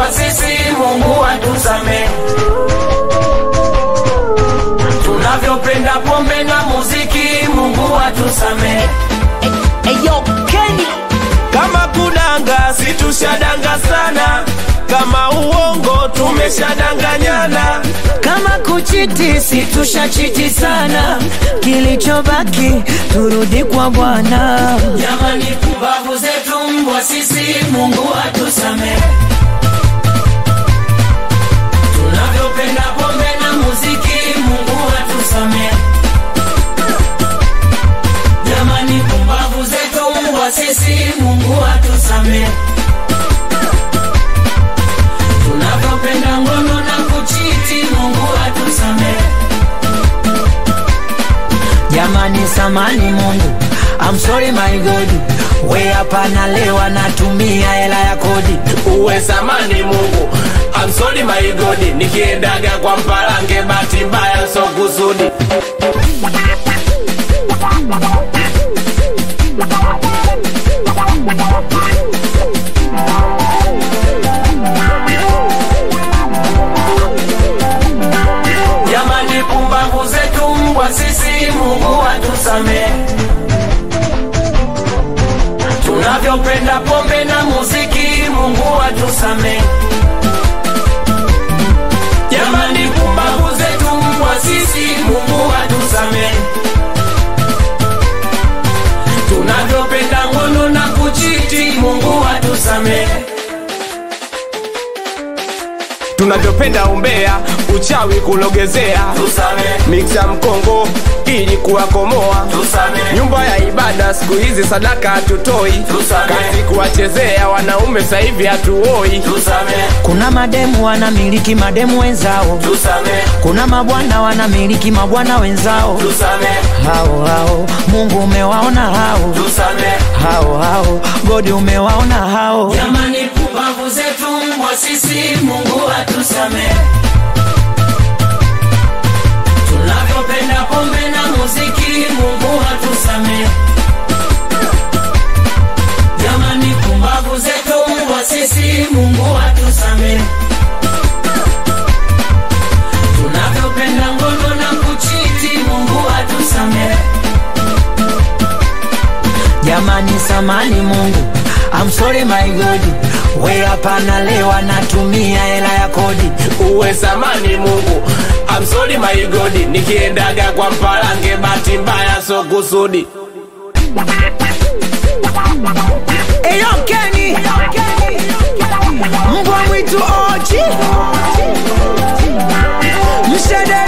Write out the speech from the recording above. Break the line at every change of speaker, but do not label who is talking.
mbwa sisi, Mungu atusamehe. Tunavyopenda pombe na muziki, Mungu atusamehe.
Eyo Kenny
Kama kudanga situshadanga sana, kama uongo tumeshadanganyana.
kama kuchiti situshachiti sana, kilichobaki turudi kwa Bwana.
Jamani, kumbavu zetu mbwa sisi, Mungu atusamehe. Tunavyopenda pombe na muziki, Mungu atusamehe. Jamani, kumbavu zetu mbwa sisi, Mungu atusamehe. Tunavyopenda ngono na kuchiti, Mungu atusamehe.
Jamani, samani Mungu, I'm sorry my God, we hapa nalewa natumia hela ya kodi.
Uwe samani Mungu, I'm sorry my God, nikiendaga kwa mpalange, bahati mbaya so kusudi.
Jamani, pumbavu zetu mbwa sisi, Mungu atusamehe. Tunavyopenda pombe na muziki, Mungu atusamehe. Jamani, pumbavu zetu mbwa sisi, Mungu atusamehe. Tunavyopenda ngono na kuchiti, Mungu atusamehe.
Tunavyopenda umbea, uchawi kulogezea,
Tusamehe,
miksa mkongo ili kuwakomoa
tusamehe,
nyumba ya ibada siku hizi sadaka hatutoi,
Tusamehe.
kazi kuwachezea wanaume sasa hivi hatuoi.
tusamehe,
Kuna mademu wanamiliki mademu wenzao,
tusamehe,
kuna mabwana wanamiliki mabwana wenzao.
tusamehe,
Hao hao Mungu umewaona hao
tusamehe.
hao hao, Godi umewaona hao.
Jamani, pumbavu zetu mbwa sisi, Mungu atusamehe. Tunavyopenda pombe na muziki, Mungu atusamehe. Jamani, pumbavu zetu mbwa sisi, Mungu atusamehe. Tunavyopenda ngono na kuchiti, Mungu atusamehe.
Jamani, samani Mungu, I'm sorry my God, we hapa nalewa natumia hela ya kodi.
Uwe samani Mungu, I'm sorry my God, nikiendaga kwa mpalange, bahati mbaya so kusudi.
Eyo Kenny, mbwa mwitu oji, mshede